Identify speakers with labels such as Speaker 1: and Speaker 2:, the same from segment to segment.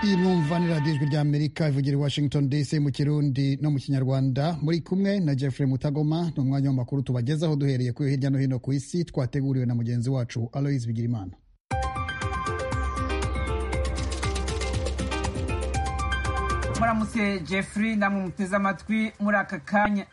Speaker 1: iyi mwumva ni radiyo ijwi ry'amerika ivugira i washington dc mu kirundi no mu kinyarwanda muri kumwe na jeffrey mutagoma ni umwanya w'amakuru tubagezaho duhereye kuri hirya no hino ku isi twateguriwe na mugenzi wacu aloise bigirimana
Speaker 2: muramutse jeffrey namwe muteze amatwi muri aka kanya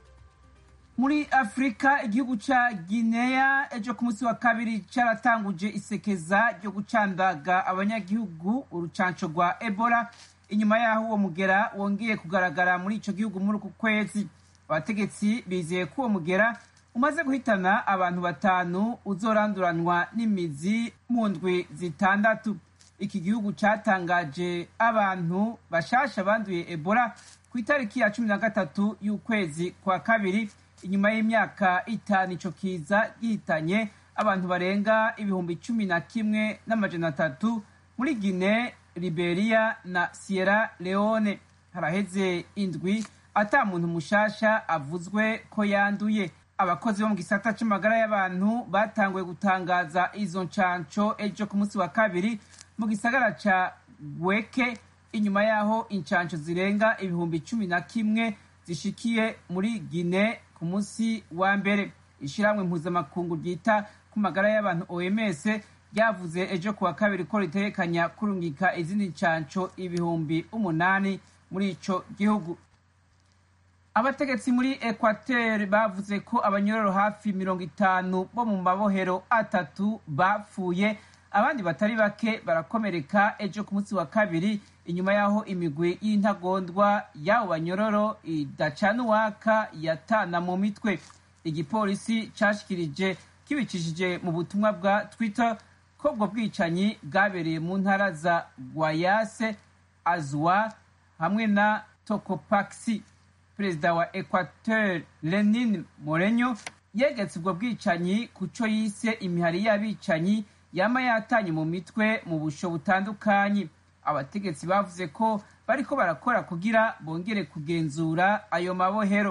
Speaker 2: muri afurika igihugu ca guinea ejo ku munsi wa kabiri caratanguje isekeza ryo gucandaga abanyagihugu urucanco rwa ebola inyuma yaho uwo mugera wongeye kugaragara muri ico gihugu muri uku kwezi abategetsi bizeye ko uwo mugera umaze guhitana abantu batanu uzoranduranwa n'imizi mu ndwi zitandatu iki gihugu catangaje abantu bashasha banduye ebola ku itariki ya cumi na gatatu y'ukwezi kwa kabiri inyuma y'imyaka itanu ico kiza gihitanye abantu barenga ibihumbi cumi na kimwe n'amajana atatu muri gine liberia na sierra leone haraheze indwi ata muntu mushasha avuzwe ko yanduye abakozi bo mu gisata c'amagara y'abantu batanguye gutangaza izo ncanco ejo ku munsi wa kabiri mu gisagara ca gweke inyuma y'aho incanco zirenga ibihumbi cumi na kimwe zishikiye muri gine ku munsi wa mbere ishyirahamwe mpuzamakungu ryita ku magara y'abantu oms ryavuze ejo kuwa kabiri ko ritekanya kurungika izindi ncanco ibihumbi umunani muri ico gihugu abategetsi muri equateur bavuze ko abanyororo hafi mirongo itanu bo mu mabohero atatu bapfuye abandi batari bake barakomereka ejo ku munsi wa kabiri inyuma y'aho imigwi y'intagondwa y'abo banyororo idacana uwaka yatana mu mitwe igipolisi cashikirije kibicishije mu butumwa bwa twitter ko ubwo bwicanyi bwabereye mu ntara za guayase azua hamwe na tokopaxi perezida wa equateur lenin morenyo yegetse ubwo bwicanyi ku co yise imihari y'abicanyi yama yatanye mu mitwe mu busho butandukanye abategetsi bavuze ko bariko barakora kugira bongere kugenzura ayo mabohero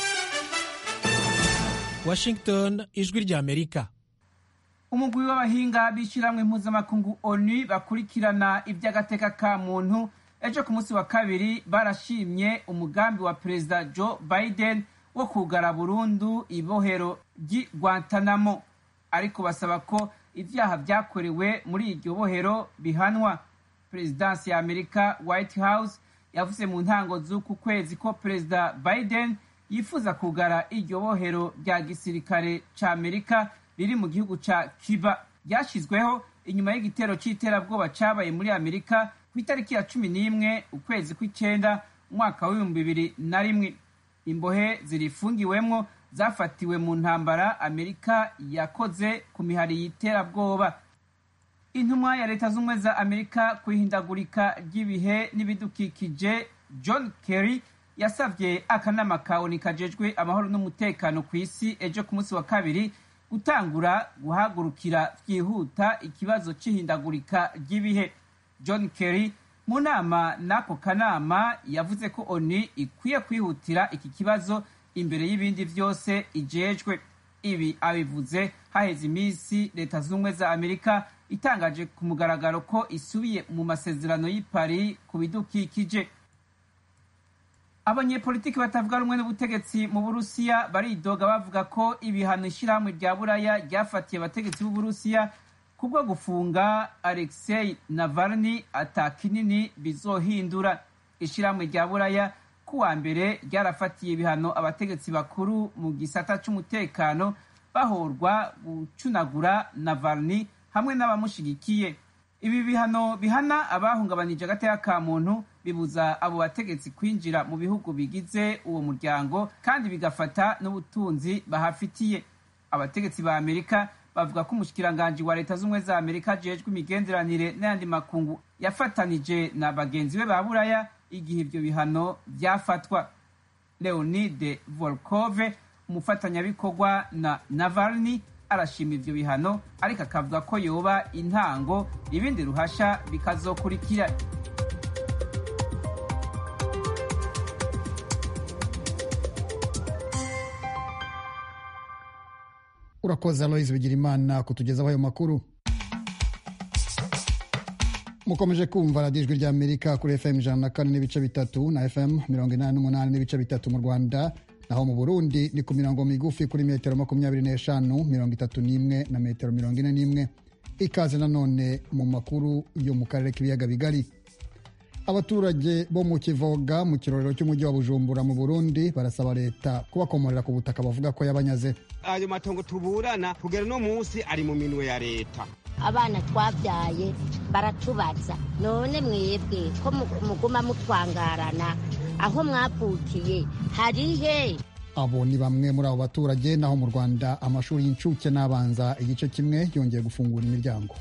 Speaker 3: washington ijwi ry'amerika
Speaker 2: umugwi w'abahinga b'ishyirahamwe mpuzamakungu onu bakurikirana iby'agateka ka muntu ejo ku munsi wa kabiri barashimye umugambi wa perezida joe biden wo kugara burundu ibohero ry'i guantanamo ariko basaba ko ibyaha byakorewe muri iryo bohero bihanwa perezidansi ya amerika white house yavuze mu ntango z'uku kwezi ko perezida biden yifuza kugara iryo bohero rya gisirikare ca amerika riri mu gihugu ca cuba ryashyizweho inyuma y'igitero c'iterabwoba cabaye muri amerika ku itariki ya cumi n'imwe ukwezi kw'icenda umwaka w'ibihumbi bibiri na rimwe imbohe zirifungiwemwo zafatiwe mu ntambara amerika yakoze ku mihari y'iterabwoba intumwa ya leta z'ubumwe za amerika ku ihindagurika ry'ibihe n'ibidukikije john kerry yasabye akanama ka oni kajejwe amahoro n'umutekano ku isi ejo ku munsi wa kabiri gutangura guhagurukira byihuta ikibazo c'ihindagurika ry'ibihe john kerry mu nama n'ako kanama yavuze ko oni ikwiye kwihutira iki kibazo imbere y'ibindi vyose ijejwe ibi abivuze haheze iminsi leta z'ubumwe za amerika itangaje ku mugaragaro ko isubiye mu masezerano y'i paris ku bidukikije abanyepolitiki batavuga rumwe n'ubutegetsi mu burusiya baridoga bavuga ko ibihano ishyirahamwe rya buraya ryafatiye abategetsi b'uburusiya kubwo gufunga alexei navalny ata kinini bizohindura ishyirahamwe rya buraya kuwa mbere ryarafatiye ibihano abategetsi bakuru mu gisata c'umutekano bahorwa gucunagura navalny hamwe n'abamushigikiye ibi bihano bihana abahungabanije agateka ka muntu bibuza abo bategetsi kwinjira mu bihugu bigize uwo muryango kandi bigafata n'ubutunzi bahafitiye abategetsi ba amerika bavuga ko umushikiranganji wa leta z'ubumwe za amerika ajejwe imigenderanire n'ayandi makungu yafatanije na bagenzi be ba buraya igihe ibyo bihano byafatwa leonide volkove umufatanyabikorwa na navalny arashima ivyo bihano ariko akavuga ko yoba intango ibindi ruhasha bikazokurikira
Speaker 1: urakoze aloise bigira imana kutugezaho ayo makuru mukomeje kumva radiyo ijwi rya amerika kuri fm ijana na kane n'ibice bitatu na fm mirongo inani n'umunani n'ibice bitatu mu rwanda naho mu burundi ni ku mirongo migufi kuri metero makumyabiri n'eshanu mirongo itatu n'imwe na metero mirongo ine n'imwe ikaze nanone mu makuru yo mu karere k'ibiyaga bigari abaturage bo mu kivoga mu kirorero cy'umujyi wa bujumbura mu burundi barasaba leta kubakomorera ku butaka bavuga ko yabanyaze
Speaker 4: ayo matongo tuburana kugera no munsi ari mu minwe ya leta
Speaker 5: abana twabyaye baratubaza none mwebwe ko muguma mutwangarana aho mwavukiye harihe
Speaker 1: abo ni bamwe muri abo baturage naho mu rwanda amashuri y'incuke n'abanza igice kimwe yongeye gufungura imiryango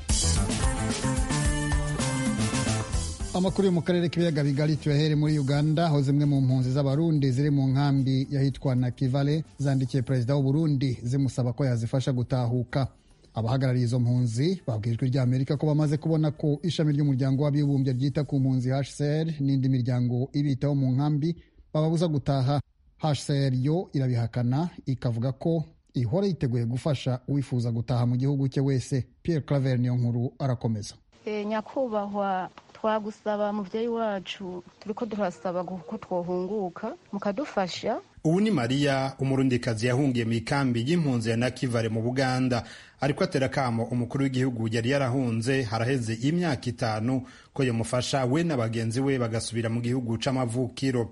Speaker 1: amakuru yo mu karere k'ibiyaga bigari tuyahere muri uganda aho zimwe mu mpunzi z'abarundi ziri mu nkambi y'ahitwa na kivale zandikiye perezida w'uburundi zimusaba ko yazifasha gutahuka abahagarariye izo mpunzi babwiye ijwi rya amerika ko bamaze kubona ko ishami ry'umuryango w'abibumbye ryita ku mpunzi hcr n'indi miryango ibitaho mu nkambi bababuza gutaha hcr yo irabihakana ikavuga ko ihora yiteguye gufasha uwifuza gutaha mu gihugu cye wese pierre claver niyo nkuru arakomeza
Speaker 6: e, nyakubahwa twagusaba muvyeyi wacu turiko turasaba ko twohunguka mukadufasha
Speaker 7: ubu ni mariya umurundikazi yahungiye mu ikambi y'impunzi ya nakivale mu buganda ariko atera akamo umukuru w'igihugu yari yarahunze haraheze imyaka itanu ko yamufasha we na bagenzi we bagasubira mu gihugu c'amavukiro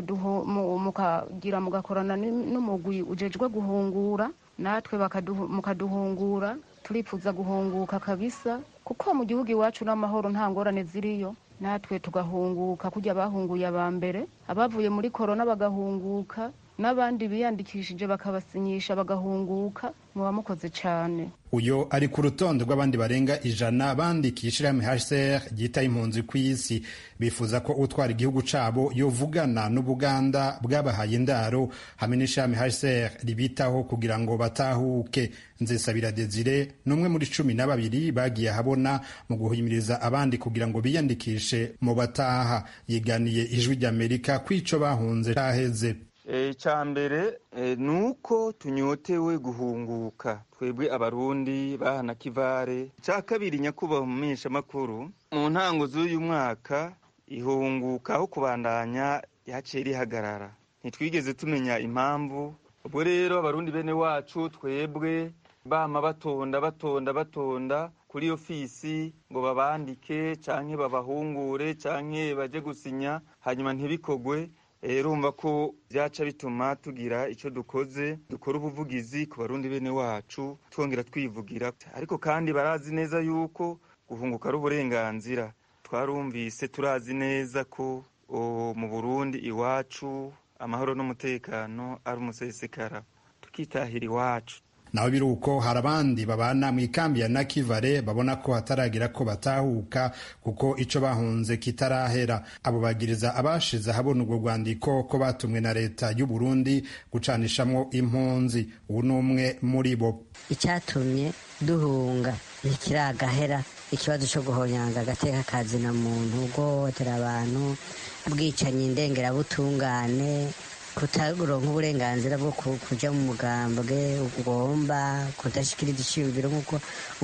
Speaker 6: mukagira mugakorana n'umugwi ujejwe guhungura natwe mukaduhungura turifuza guhunguka kabisa kuko mu gihugu iwacu n'amahoro nta ngorane ziriyo natwe tugahunguka kujya bahunguye aba mbere abavuye muri korona bagahunguka n'abandi biyandikishije bakabasinyisha bagahunguka muba mukoze cyane
Speaker 7: uyo ari ku rutonde rw'abandi barenga ijana bandikisha ishirahamwe hcr ryita impunzi ku isi bifuza ko utwara igihugu cabo yovugana n'ubuganda bwabahaye indaro hamwe n'ishirahamwe hcr ribitaho kugira ngo batahuke nzesabira desire ni umwe muri cumi na babiri bagiye ahabona mu guhimiriza abandi kugira ngo biyandikishe mu bataha yiganiye ijwi ry'amerika kw'ico bahunze caheze
Speaker 8: icya mbere ni uko tunyotewe guhunguka twebwe abarundi bahana kivare icya kabiri nyakubahwa mu menyeshamakuru mu ntango z'uyu mwaka ihunguka aho kubandanya yaciye rihagarara ntitwigeze tumenya impamvu ubwo rero abarundi bene wacu twebwe bama batonda batonda batonda kuri ofisi ngo babandike canke babahungure canke baje gusinya hanyuma ntibikogwe urumva ko byaca bituma tugira icyo dukoze dukora ubuvugizi ku barundi bene wacu twongera twivugira ariko kandi barazi neza yuko guhunguka ari uburenganzira twarumvise turazi neza ko mu burundi iwacu amahoro n'umutekano ari umusesekara tukitahira iwacu
Speaker 7: naho biri uko hari abandi babana mu ikambi ya nakivale babona ko hataragira ko batahuka kuko ico bahunze kitarahera abo bagiriza abashize ahabona urwo rwandiko ko batumwe na leta y'u Burundi gucanishamwo impunzi ubu ni umwe muri bo
Speaker 5: icyatumye duhunga ntikiragahera ikibazo cyo guhonyanga agateka kazina muntu guhohotera abantu ubwicanyi ndengerabutungane kutaronka uburenganzira bwo kuja mu mugambwe ugomba kudashikiriza iciyumviro nk'uko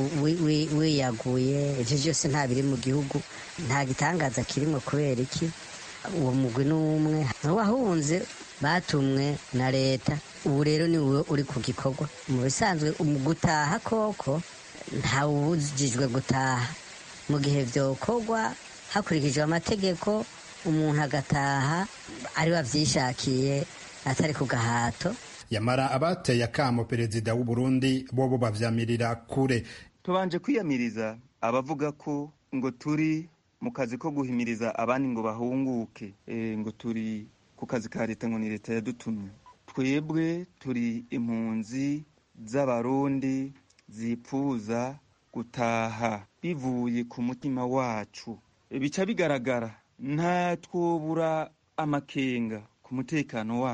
Speaker 5: wiyaguye ivyo vyose nta biri mu gihugu nta gitangaza kirimwo kubera iki uwo mugwi n'umwe wahunze batumwe na leta ubu rero ni wowe uri ku gikorwa mu bisanzwe gutaha koko ntawubujijwe gutaha mu gihe vyokorwa hakurikijwe amategeko umuntu agataha ari wavyishakiye atari ku gahato
Speaker 7: yamara abateye akamo perezida w'u Burundi bobo bavyamirira kure
Speaker 8: tubanje kwiyamiriza abavuga ko ngo turi mu kazi ko guhimiriza abandi ngo bahunguke e, ngo turi ku kazi ka leta ngo ni leta yadutumye twebwe turi impunzi z'abarundi zipfuza gutaha bivuye ku mutima wacu bica bigaragara nta twobura amakenga ku mutekano wacu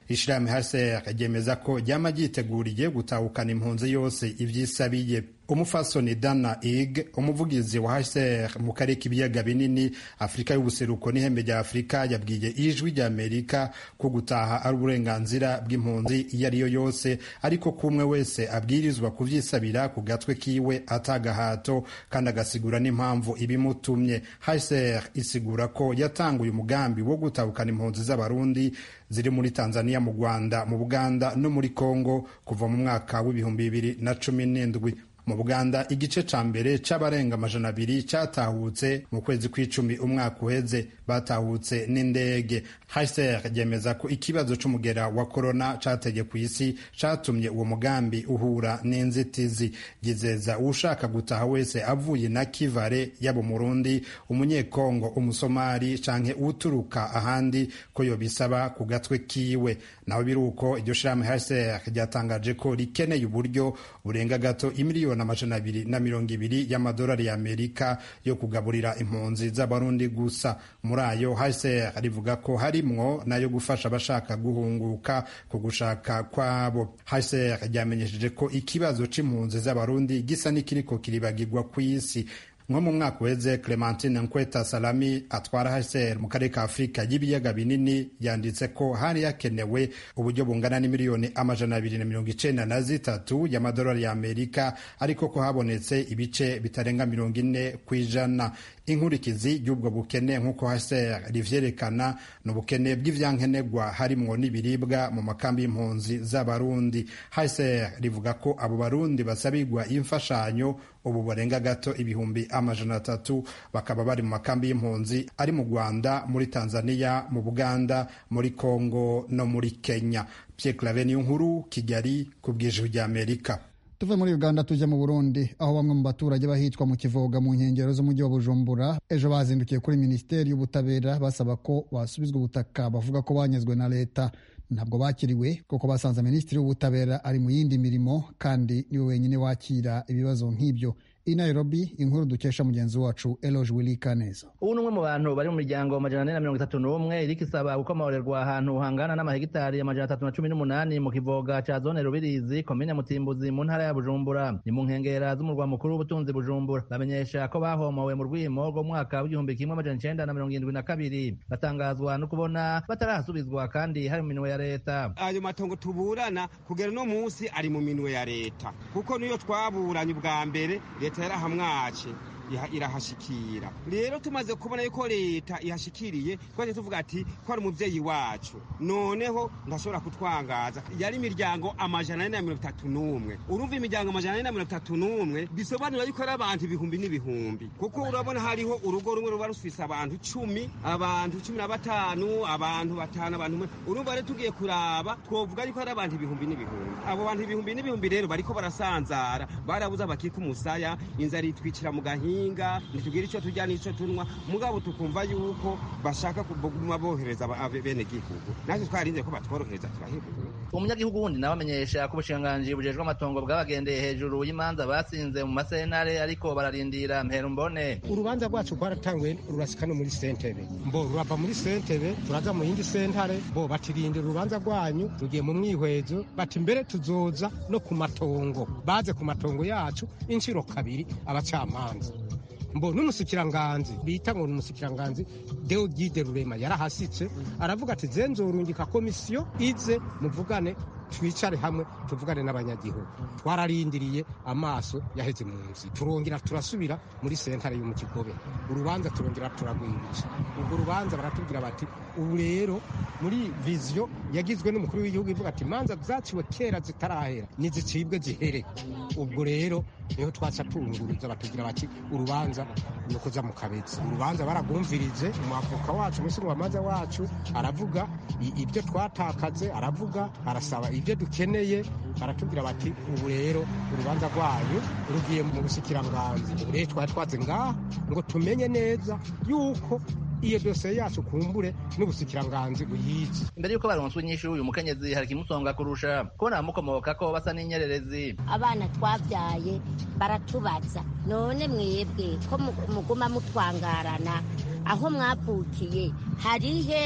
Speaker 7: ishirahamwe hcr ryemeza ko ryama ryiteguriye gutahukana impunzi yose ivyisabiye umufasoni dana ig umuvugizi wa hcr mu karere k'ibiyaga binini afurika y'ubuseruko n'ihembe rya afurika yabwiye ijwi rya amerika ko gutaha ari uburenganzira bw'impunzi iyo ari yo yose ariko ko umwe wese abwirizwa kuvyisabira ku gatwe kiwe atagahato kandi agasigura n'impamvu ibimutumye hcr isigura ko yatanguye umugambi wo gutahukana impunzi z'abarundi ziri muri tanzania mu rwanda mu buganda no muri congo kuva mu mwaka w'ibihumbi bibiri na cumi n'indwi mu buganda igice ca mbere c'abarenga amajana abiri catahutse mu kwezi kw'icumi umwaka uheze batahutse n'indege hcr ryemeza ko ikibazo c'umugera wa korona cateye ku isi catumye uwo mugambi uhura n'inzitizi gizeza uwushaka gutaha wese avuye na kivare yaba umurundi umunyekongo umusomali canke uturuka ahandi ko yobisaba ku gatwe kiwe naho biruko iryo shirahamwe hcr ryatangaje ko rikeneye uburyo burenga gato imiliyoni amajana abiri na mirongo ibiri y'amadolari y'amerika yo kugaburira impunzi z'abarundi gusa muri ayo hcr rivuga ko harimwo nayo gufasha abashaka guhunguka ku gushaka kwabo hcr ryamenyesheje ko ikibazo c'impunzi z'abarundi gisa n'ikiriko kiribagirwa ku isi nko mu mwaka uheze clementine nkweta salami atwara hcr mu karere ka afurika y'ibiyaga binini yanditse ko hari hakenewe uburyo bungana n'imiliyoni amajana abiri na mirongo icenda na zitatu y'amadolari y'amerika ariko ko habonetse ibice bitarenga mirongo ine ku ijana inkurikizi y'ubwo bukene nk'uko hcr rivyerekana ni ubukene bw'ivyankenerwa harimwo n'ibiribwa mu makambi y'impunzi z'abarundi hcr rivuga ko abo barundi basabirwa imfashanyo ubu barenga gato ibihumbi amajana atatu bakaba bari mu makambi y'impunzi ari mu rwanda muri tanzania mu buganda muri congo no muri kenya pierre clave niyo nkuru kigali ku bw'ijwi ry'amerika
Speaker 1: tuve muri uganda tujya mu burundi aho bamwe mu baturage bahitwa mu kivoga mu nkengero z'umujyi wa bujumbura ejo bazindukiye kuri minisiteri y'ubutabera basaba ko basubizwa ubutaka bavuga ko banyuzwe na leta ntabwo bakiriwe kuko basanze minisitiri w'ubutabera ari mu yindi mirimo kandi niwe wenyine wakira ibibazo nk'ibyo i nairobi inkuru dukesha mugenzi wacu eloge willy kaneza
Speaker 9: ubu ni umwe mu bantu bari mu miryango amajana ane na mirongo itatu n'umwe iriko isaba gukomorerwa ahantu hangana n'amahegitari amajana atatu na cumi n'umunani mu kivoga ca zone rubirizi komine mutimbuzi mu ntara ya bujumbura ni mu nkengera z'umurwa mukuru w'ubutunzi bujumbura bamenyesha ko bahomowe mu rwimo rw'umwaka w'igihumbi kimwe amajana icenda na mirongo irindwi na kabiri batangazwa no kubona batarahasubizwa kandi hari mu minwe ya leta
Speaker 4: ayo matongo tuburana kugera uno munsi ari mu minwe ya leta kuko niyo twaburanye ubwa mbere leta yarahamwace irahashikira rero tumaze kubona yuko leta ihashikiriye twaje tuvuga ati ko ari umuvyeyi wacu noneho ndashobora kutwangaza yari imiryango amajana ane na mirongo itatu n'umwe urumva imiryango amajana ane na mirongo itatu n'umwe bisobanura yuko ari abantu ibihumbi n'ibihumbi kuko urabona hariho urugo rumwe ruba rufise abantu cumi abantu cumi na batanu abantu batanu abantu umwe urumva rero tugiye kuraba twovuga yuko ari abantu ibihumbi n'ibihumbi abo bantu ibihumbi n'ibihumbi rero bariko barasanzara barabuze abakika umusaya inzara itwicira mu gahinga ntitugire icyo turya n'icyo tunywa mugabo tukumva yuko bashaka kuguma bohereza bene gihugu natwe twarinze ko batworohereza turahebura
Speaker 9: umunyagihugu wundi nawe amenyesha ko ubushikiranganji bujejwe amatongo bwabagendeye hejuru y'imanza batsinze mu masenare ariko bararindira mpera mbone
Speaker 10: urubanza rwacu rwaratanguye rurasika no muri sentebe mbo rurava muri sentebe turaza mu yindi sentare bo batirindira urubanza rwanyu rugiye mu mwihwezo bati mbere tuzoza no ku matongo baze ku matongo yacu inshuro kabiri abacamanza mbo n'umusikiranganzi bita ngo ni umusikiranganzi deogide rurema yarahasitse aravuga ati zenzorungika komisiyo ize muvugane twicare hamwe tuvugane n'abanyagihugu twararindiriye amaso yaheze mu nzi turongera turasubira muri sentare yo mu kigobe urubanza turongera turagwirisha ubwo urubanza baratubwira bati ubu rero muri viziyo yagizwe n'umukuru w'igihugu ivuga ati imanza zaciwe kera zitarahera nizicibwe zihere ubwo rero niho twaca tunguruza batubwira bati urubanza ni ukuza mu kabezi urubanza baragumvirije umwavoka wacu umushingamanza wacu aravuga ibyo twatakaze aravuga arasaba ibyo dukeneye baratubwira bati ubu rero urubanza rwanyu rugiye mu bushyikiranganzi ubu rero twari twaze ngaha ngo tumenye neza yuko iyo dosiye yacu kumbure n'ubusikiranganzi buyizi
Speaker 9: imbere y'uko baronswa inyishu uyu mukenyezi hari ikimusonga kurusha kubona abamukomoka ko basa n'inyererezi
Speaker 11: abana twabyaye baratubaza none mwebwe ko muguma mutwangarana aho mwavukiye harihe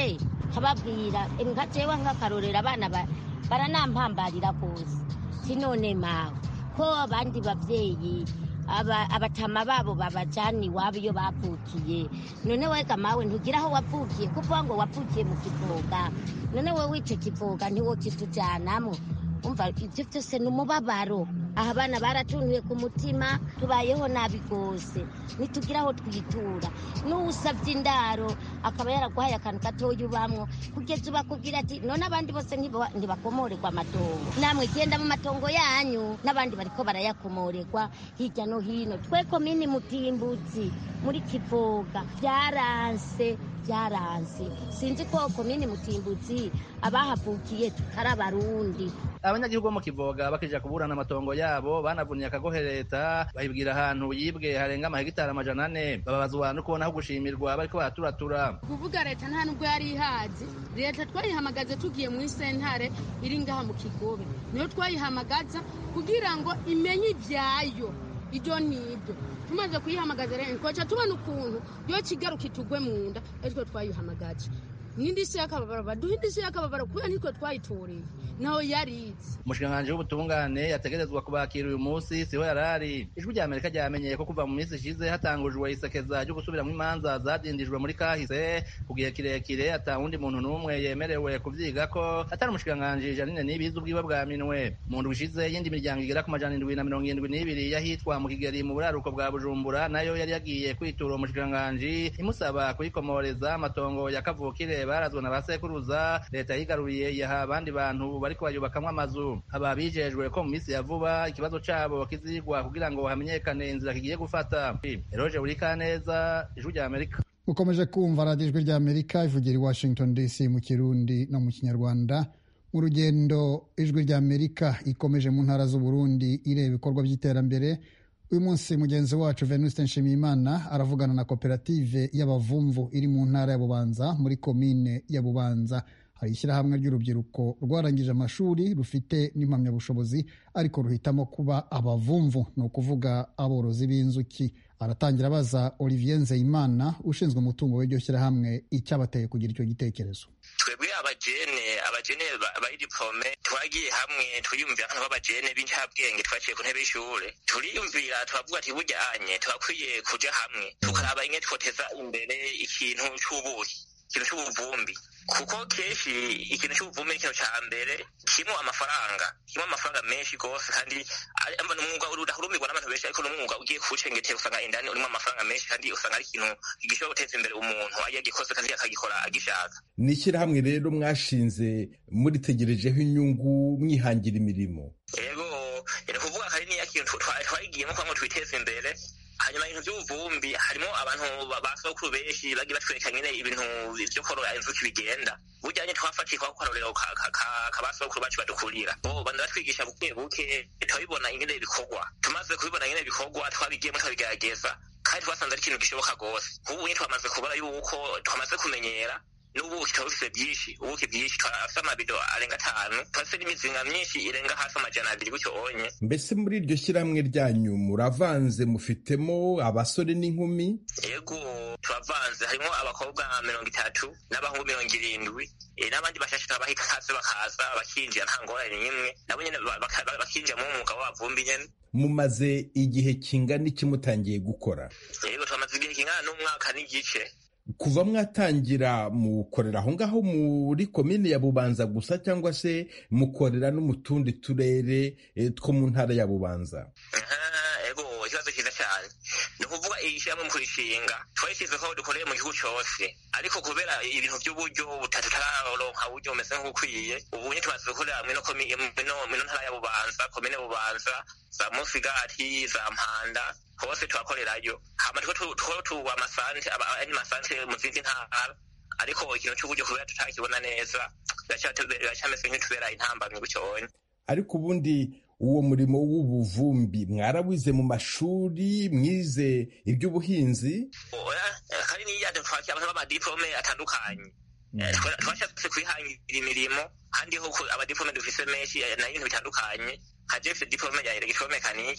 Speaker 11: nkababwira nka jewe nk'akarorero abana ba- baranampambarira rwose sinone mawe ko abandi babyeyi aba- abatama babo babajana iwabo iyo bavukiye none wega mawe ntugira aho wavukiye kuvuga ngo wavukiye mu kivoga none wowe ico kivoga ntiwokitujanamo umva ibyo byose ni umubabaro aha abana baratuntuye ku mutima tubayeho nabi rwose ntitugira aho twitura n'uwusabye indaro akaba yaraguhaye akantu gatoya ubamwo kugeza ubakubwira ati none abandi bose ntiba- ntibakomorerwa amatongo namwe genda mu matongo yanyu n'abandi bariko barayakomorerwa hirya no hino twe komini mutimbutsi muri kivoga byaranse byaranse sinzi ko komini mutimbutsi abahavukiye tutari abarundi
Speaker 9: abanyagihugu bo mu kivoga bakija kuburana amatongo yabo banavuniye akagohe leta bahibwira ahantu yibwe harenga amahegitari amajana ane bababazwa no kubona aho gushimirwa bariko baraturatura
Speaker 12: kuvuga leta nta nubwo yari ihazi leta twayihamagaza tugiye muri sentare iri ngaha mu kigobe niyo twayihamagaza kugira ngo imenye ibyayo ibyo n'ibyo tumaze kuyihamagaza rero twaca tubona ukuntu yo kigaruka itugwe mu nda ariko twayihamagaje n'indishyi y'akababaro baduha indishyi y'akababaro kubera nitwe twayitoreye naho yarize
Speaker 9: umushikiranganji w'ubutungane yategerezwa kubakira uyu munsi siho yarari ijwi rya amerika ryamenyeye ko kuva mu minsi ishize hatangujwe isekeza ryo gusubiramwo imanza zadindijwe muri kahise ku gihe kirekire ata wundi muntu n'umwe yemerewe kuvyigako atari umushikiranganji janine nibizi ubwiwe bwa minwe mu ndwi ishize y'indi miryango igera ku majana indwi na mirongo irindwi n'ibiri yahitwa mu kigeri mu buraruko bwa bujumbura nayo yari yagiye kwitura uwo mushikiranganji imusaba kuyikomoreza amatongo ya kavukire barazwe na ba sekuruza leta yigaruye yaha abandi bantu bariko bayubakamwo amazu aba bijejwe ko mu minsi ya vuba ikibazo cabo kizigwa kugira ngo hamenyekane inzira kigiye gufata eroje burikaneza ijwi rya amerika
Speaker 1: ukomeje kumva radiyo ijwi ry'amerika ivugira i washington dc mu kirundi no mu kinyarwanda mu rugendo ijwi ry'amerika ikomeje mu ntara z'uburundi ireba ibikorwa by'iterambere uyu munsi mugenzi wacu venuste nshimiyimana aravugana na koperative y'abavumvu iri mu ntara ya bubanza muri komine ya bubanza hari ishyirahamwe ry'urubyiruko rwarangije amashuri rufite n'impamyabushobozi ariko ruhitamo kuba abavumvu ni ukuvuga aborozi b'inzuki aratangira abaza olivier nzeyimana ushinzwe umutungo w'iryo shyirahamwe icyabateye kugira icyo gitekerezo
Speaker 13: twebwe abajene abajene ba- bari diplome twagiye hamwe twiyumvira nk'abantu b'abajene b'incabwenge twaciye ku ntebe y'ishure turiyumvira turavuga ati buryanye turakwiye kuja hamwe tukaraba ingene twoteza imbere ikintu c'ubuki ikintu c'ubuvumbi kuko kenshi ikintu c'ubuvumbi ni ikintu ca mbere kirimo amafaranga kirimo amafaranga menshi gose kandi ari- amba ni umwuga udahurumirwa n'abantu benshi ariko n'umwuga ugiye kuwucengetera usanga indani urimo amafaranga menshi kandi usanga ari ikintu gishobora guteza imbere umuntu iyo agikoze kandi akagikora agishaka
Speaker 14: ni ishyirahamwe rero mwashinze muritegerejeho inyungu mwihangira imirimo
Speaker 13: yego ni ukuvuga ko ari niya kintu twa- twagiyemo kugira ngo twiteze imbere hanyuma ibintu by'ubuvumbi harimo abantu ba- ba sokuru benshi bagiye batwereka nyine ibintu byo korora inzuki bigenda burya nyine twafatiye kwa karorero ka ka- ka- ka ba sokuru bacu badukurira bo banda batwigisha buke buke turabibona ingene bikorwa tumaze kubibona ingene bikorwa twabigiyemo twabigerageza kandi twasanze ari ikintu gishoboka rwose ubu nyine twamaze kubona yuko twamaze kumenyera n'ubuki tuba dufite byinshi ubuki bwinshi turafite amabido arenga atanu turafite n'imizinga myinshi irenga hafi amajana abiri gutyo onye
Speaker 14: mbese muri iryo shyirahamwe ryanyu muravanze mufitemo abasore n'inkumi
Speaker 13: yego turavanze harimo abakobwa mirongo itatu n'abahungu mirongo irindwi eh, n'abandi bashashe turabaha ikaze bakaza bakinjira nta ngorane n'imwe nabo nyene ba- baka- ba- bakinjira mu mwuga w'abavumbi nyene
Speaker 14: mumaze igihe kingana iki mutangiye gukora
Speaker 13: yego turamaze igihe kingana n'umwaka n'igice
Speaker 14: kuva mwatangira mukorera aho ngaho muri komine ya bubanza gusa cyangwa se mukorera no mu tundi turere eh, two mu ntara ya bubanza
Speaker 13: Ah, ego ikibazo cyiza cyane ni ukuvuga iyi shyirahamwe mu kurishinga twayishyize ko dukoreye mu gihugu cyose ariko kubera ibintu by'uburyo butatu turaronka uburyo bumeze nk'ubukwiye ubu nyine tumaze gukorera mwino komi- mwino mwino ntara ya bubanza komine bubanza za musigati za mpanda hose turakorerayo hama two tu- two tuba amasante aba- andi masante mu zindi ntara ariko ikintu cy'uburyo kubera tutakibona neza biracyate- biracyameze nk'itubera intambamyi gutyonye
Speaker 14: ariko ubundi uwo murimo w'ubuvumbi mwarawize mu mashuri mwize iby'ubuhinzi
Speaker 13: oya eh, kandi niya twakira abantu b'amadiplome atandukanye Eh, twa- twashatse kwihangira imirimo kandi ho ku- abadiplome dufise menshi eh, na ibintu bitandukanye nka jewe mfise diplome ya electromekanike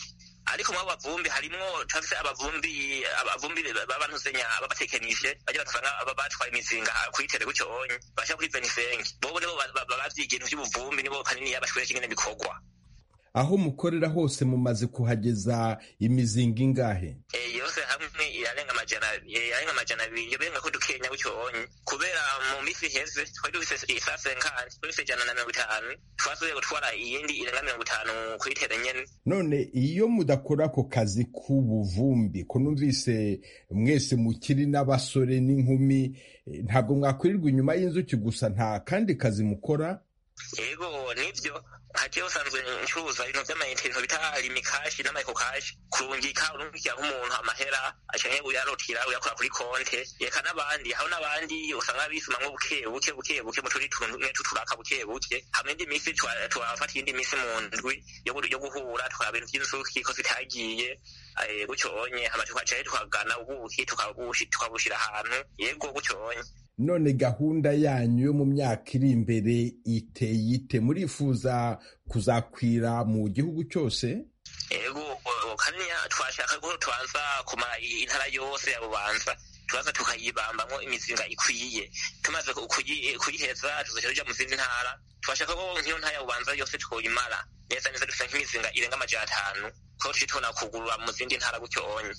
Speaker 13: ariko mu bavumbi harimwo turafise abavumbi abavumbi babantuzenya babatekenije bajya batuvanga batwaye imizinga kuyitere gutyo onye basha kuri venisengi bobo nibo bavyiga ibintu vy'ubuvumbi nibo kaniniya bashwereka ingene bikorwa
Speaker 14: aho mukorera hose mumaze kuhageza imizinga ingahe
Speaker 13: yose hamwe irarenga amajana irarenga amajana abiri yobenga ko dukenya gutyo onye kubera mu misi iheze twari dufise isase nkani dufise ijana na mirongo itanu twasubiye gutwara iyindi irenga mirongo itanu kuyitera nyene
Speaker 14: none iyo mudakora ako kazi k'ubuvumbi ko numvise mwese mukiri n'abasore n'inkumi ntabwo mwakwirirwa inyuma y'inzuki gusa nta kandi kazi mukora
Speaker 13: yego nivyo hagiye usanzwe ncuruza ibintu vy'amayinite ibintu bita limikashi n'amayikokashi kurungika urungikira nk'umuntu amahera acanke uyarotira uyakora kuri konte eka n'abandi hariho n'abandi usanga bisumamwo buke buke buke buke mu turi tumwe tuturaka buke buke hamwe indi misi twafata iyindi misi mu ndwi yo guhura tukaba ibintu vy'inzuki ko zitagiye gutyo onye hama tukacaye tukagana ubuki tukabushira ahantu yego gutyo onye
Speaker 14: none gahunda yanyu yo mu myaka iri imbere iteye ite murifuza kuzakwira mu gihugu cyose
Speaker 13: ego kaniya twashaka ko tubanza kumara intara yose ya bubanza tubanza tukayibambamwo imizinga ikwiye tumaze kuyiheza tuzoca tuja mu zindi ntara twashaka ko nk'iyo ntara ya bubanza yose twoyimara neza neza dufite nk'imizinga irenga amajana atanu ko tuje tubona kugurura mu zindi ntara gutyo onye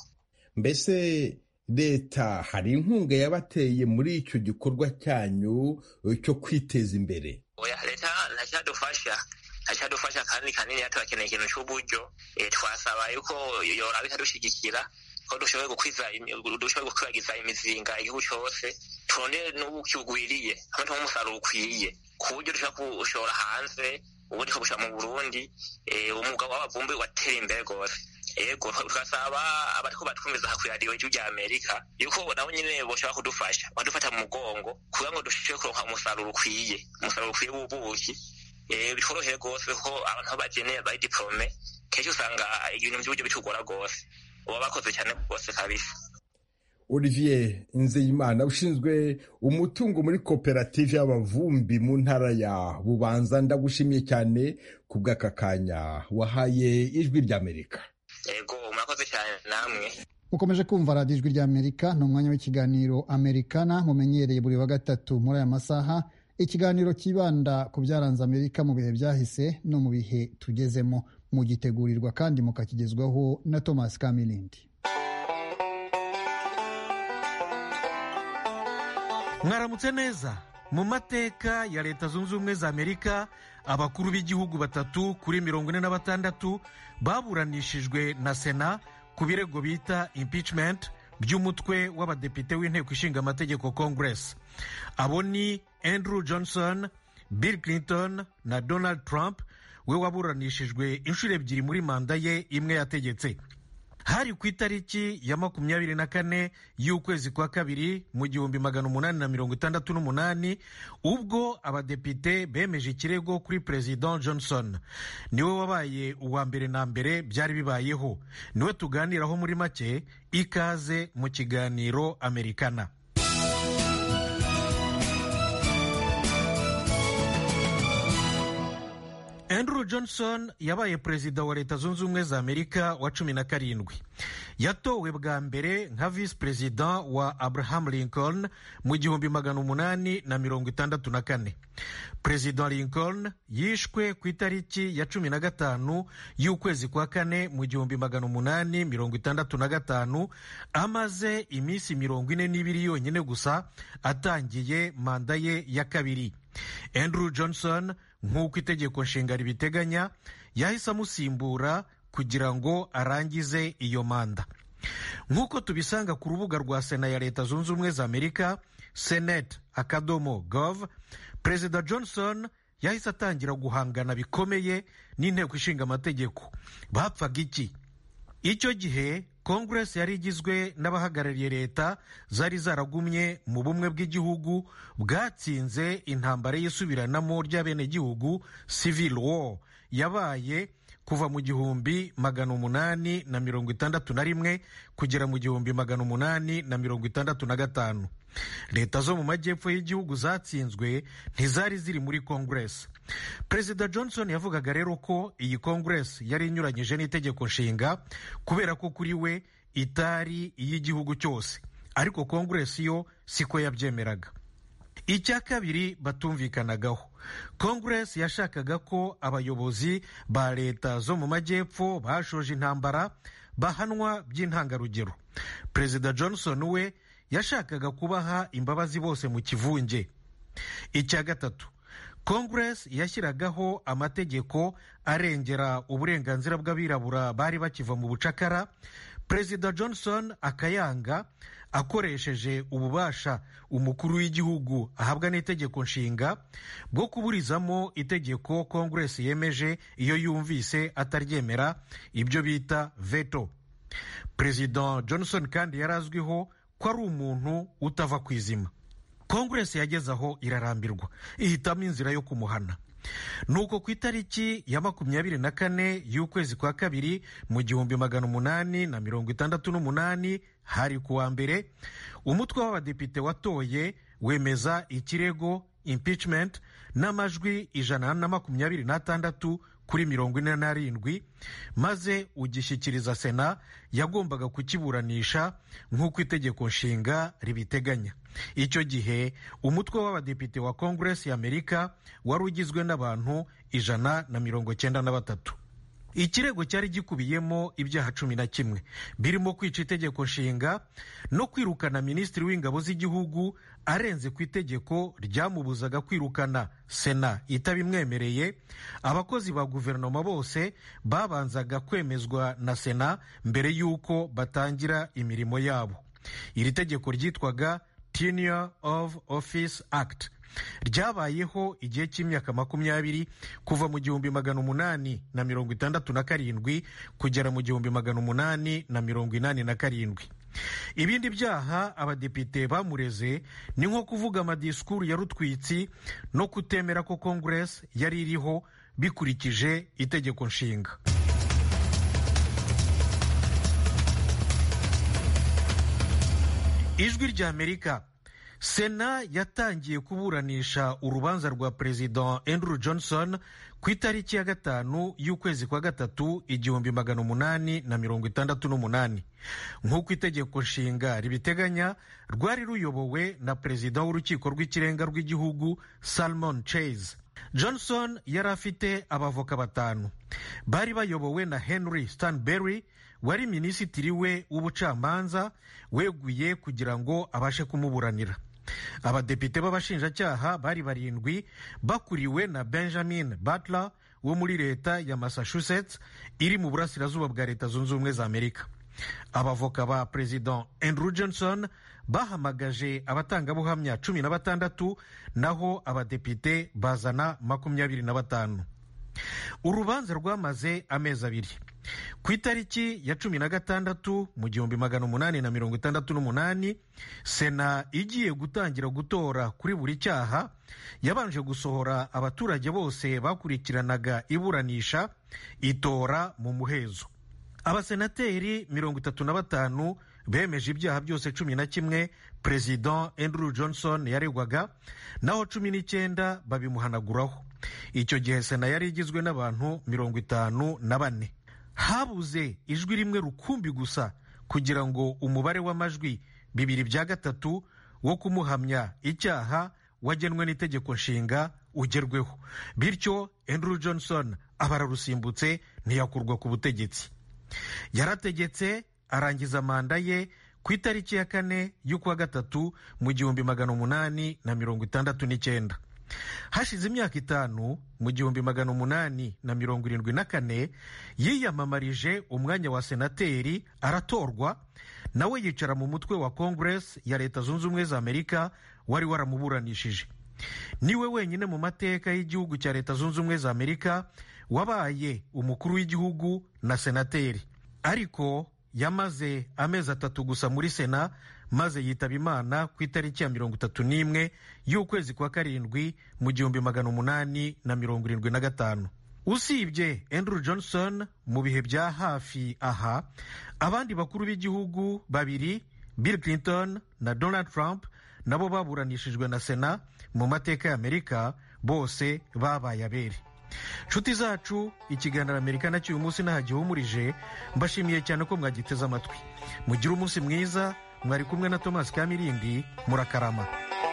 Speaker 14: mbese leta hari inkunga yabateye muri icyo gikorwa cyanyu cyo kwiteza imbere
Speaker 13: oya leta ntacyadufasha ntacyadufasha kandi kanini turakeneye ikintu cy'uburyo twasaba yuko yoraba ikadushigikira ko dushoboye gukwiza dushoboye gukwirakwiza imizinga igihugu cyose turondere n'ubuki bugwiriye hamwe tuba umusaruro ukwiye ku buryo dushobora kuwushora hanze ubundi tukabushyira mu burundi umwuga w'abavumbi watera imbere rwose ego tugasaba abariko batwumviza aha kw'iradiyo y'ijwi rya amerika yuko nabo nyene boshobora kudufasha badufata mu mugongo kugira ngo dushobore kuronka umusaruro ukwiye umusaruro ukwiye w'ubuki bitworoheye rwose ko abantu aho bageneye bari diplome kenshi usanga ibintu by'uburyo bitugora rwose uba bakoze cyane rwose kabisa
Speaker 14: olivier nzeyimana ushinzwe umutungo muri koperative y'abavumbi mu ntara ya bubanza ndagushimiye cyane ku bw'aka kanya wahaye ijwi ry'amerika
Speaker 13: ego murakoze cyane namwe
Speaker 1: ukomeje kumva radiyo ijwi ry'amerika ni umwanya w'ikiganiro amerikana mumenyereye buri wa gatatu muri aya masaha ikiganiro kibanda ku byaranze amerika mu bihe byahise no mu bihe tugezemo mugitegurirwa kandi mukakigezwaho na thomas kamilindi
Speaker 3: mwaramutse neza mu mateka ya leta zunze ubumwe za amerika abakuru b'igihugu batatu kuri mirongo ine na batandatu baburanishijwe na sena ku birego bita impeachment by'umutwe w'abadepite w'inteko ishinga amategeko congress abo ni andrew johnson bill clinton na donald trump we waburanishijwe inshuro ebyiri muri manda ye imwe yategetse hari ku itariki ya makumyabiri na kane y'ukwezi kwa kabiri mu gihumbi magana umunani na mirongo itandatu n'umunani ubwo abadepite bemeje ikirego kuri perezida johnson niwe wabaye uwa mbere na mbere byari bibayeho niwe tuganiraho muri make ikaze mu kiganiro amerikana andrew johnson yabaye perezida wa leta zunze ubumwe za amerika wa cumi na karindwi yatowe bwa mbere nka visi perezida wa abraham lincoln mu gihumbi magana umunani na mirongo itandatu na kane perezida lincoln yishwe ku itariki ya cumi na gatanu y'ukwezi kwa kane mu gihumbi magana umunani mirongo itandatu na gatanu amaze iminsi mirongo ine n'ibiri yonyine gusa atangiye manda ye ya kabiri andrew johnson nk'uko itegeko nshinga ribiteganya yahise amusimbura kugira ngo arangize iyo manda nk'uko tubisanga ku rubuga rwa sena ya leta zunze ubumwe za amerika senate akadomo gov perezida johnson yahise atangira guhangana bikomeye n'inteko ishinga amategeko bapfaga iki icyo gihe kongeresi yari igizwe n'abahagarariye leta zari zaragumye mu bumwe bw'igihugu bwatsinze intambara y'isubiranamo ry'abenegihugu civil war yabaye kuva mu gihumbi magana umunani na mirongo itandatu na rimwe kugera mu gihumbi magana umunani na mirongo itandatu na gatanu leta zo mu majyepfo y'igihugu zatsinzwe ntizari ziri muri kongeresi perezida johnson yavugaga rero ko iyi kongeresi yari inyuranyije n'itegeko nshinga kubera ko kuri we itari iy'igihugu cyose ariko kongeresi yo siko yabyemeraga icya kabiri batumvikanagaho kongeresi yashakaga ko abayobozi ba leta zo mu majyepfo bashoje intambara bahanwa by'intangarugero perezida johnson we yashakaga kubaha imbabazi bose mu kivunge icya gatatu kongeresi yashyiragaho amategeko arengera uburenganzira bw'abirabura bari bakiva mu bucakara perezida johnson akayanga akoresheje ububasha umukuru w'igihugu ahabwa n'itegeko nshinga bwo kuburizamo itegeko kongeresi yemeje iyo yumvise ataryemera ibyo bita veto perezida johnson kandi yari azwiho ko ari umuntu utava ku izima kongeresi yageze aho irarambirwa ihitamo inzira yo kumuhana nuko ku itariki ya makumyabiri na kane y'ukwezi kwa kabiri mu gihumbi magana umunani na mirongo itandatu n'umunani hari ku wa mbere umutwe w'abadepite watoye wemeza ikirego impeachment n'amajwi ijana na makumyabiri n'atandatu kuri mirongo ine n'arindwi maze ugishyikiriza sena yagombaga kukiburanisha nk'uko itegeko nshinga ribiteganya icyo gihe umutwe w'abadepite wa kongeresi y'amerika wari ugizwe n'abantu ijana na mirongo cyenda na batatu ikirego cyari gikubiyemo ibyaha cumi na kimwe birimo kwica itegeko nshinga no kwirukana minisitiri w'ingabo z'igihugu arenze ku itegeko ryamubuzaga kwirukana sena itabimwemereye abakozi ba guverinoma bose babanzaga kwemezwa na sena mbere y'uko batangira imirimo yabo iri tegeko ryitwaga tenure of office act ryabayeho igihe cy'imyaka makumyabiri kuva mu gihumbi magana umunani na mirongo itandatu na karindwi kugera mu gihumbi magana umunani na mirongo inani na karindwi ibindi byaha abadepite bamureze ni nko kuvuga amadisikuru ya rutwitsi no kutemera ko kongeresi yari iriho bikurikije itegeko nshinga ijwi ry'amerika sena yatangiye kuburanisha urubanza rwa perezida andrew johnson ku itariki ya gatanu y'ukwezi kwa gatatu igihumbi magana umunani na mirongo itandatu n'umunani nk'uko itegeko nshinga ribiteganya rwari ruyobowe na perezida w'urukiko rw'ikirenga rw'igihugu salmon chase johnson yari afite abavoka batanu bari bayobowe na henry stanberry wari minisitiri we w'ubucamanza weguye kugira ngo abashe kumuburanira abadepite b'abashinjacyaha bari barindwi bakuriwe na benjamin butler wo muri leta ya massachusetts iri mu burasirazuba bwa leta zunze ubumwe za amerika abavoka ba perezida andrew johnson bahamagaje abatangabuhamya cumi na batandatu naho abadepite bazana makumyabiri na batanu urubanza rwamaze amezi abiri ku itariki ya cumi na gatandatu mu gihumbi magana umunani na mirongo itandatu n'umunani sena igiye gutangira gutora kuri buri cyaha yabanje gusohora abaturage bose bakurikiranaga iburanisha itora mu muhezo abasenateri mirongo itatu na batanu bemeje ibyaha byose cumi na kimwe perezida andrew johnson yaregwaga naho cumi n'icyenda babimuhanaguraho icyo gihe sena yari igizwe n'abantu mirongo itanu na bane habuze ijwi rimwe rukumbi gusa kugira ngo umubare w'amajwi bibiri bya gatatu wo kumuhamya icyaha wagenwe n'itegeko nshinga ugerweho bityo andrew johnson aba ararusimbutse ntiyakurwa ku butegetsi yarategetse arangiza manda ye ku itariki ya kane y'ukwa gatatu mu gihumbi magana umunani na mirongo itandatu n'icyenda hashize imyaka itanu mu gihumbi magana umunani na mirongo irindwi na kane yiyamamarije umwanya wa senateri aratorwa nawe yicara mu mutwe wa kongeresi ya leta zunze ubumwe za amerika wari waramuburanishije niwe wenyine mu mateka y'igihugu cya leta zunze ubumwe za amerika wabaye umukuru w'igihugu na senateri ariko yamaze amezi atatu gusa muri sena maze yitaba imana ku itariki ya mirongo itatu n'imwe y'ukwezi kwa karindwi mu gihumbi magana umunani na mirongo irindwi na gatanu usibye andrew johnson mu bihe bya hafi aha abandi bakuru b'igihugu babiri bill clinton na donald trump nabo baburanishijwe na sena mu mateka y'amerika bose babaye abere nshuti zacu ikiganiro amerika nacyo uyu munsi ntagihumurije mbashimiye cyane ko mwagiteze amatwi mugire umunsi mwiza mwari kumwe na thomas kamirindi murakarama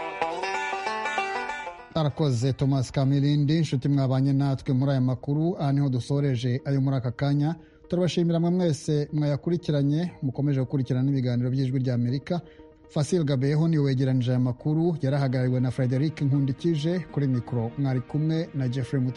Speaker 1: arakoze thomas kamirindi inshuti mwabanye natwe muri aya makuru aha niho dusoreje ayo muri aka kanya turabashimira mwe mwese mwayakurikiranye mukomeje gukurikirana n'ibiganiro by'ijwi rya amerika fasil gabeho niwe wegeranije aya makuru yarahagarariwe na frederic nkundikije kuri mikoro mwari kumwe na jeffrey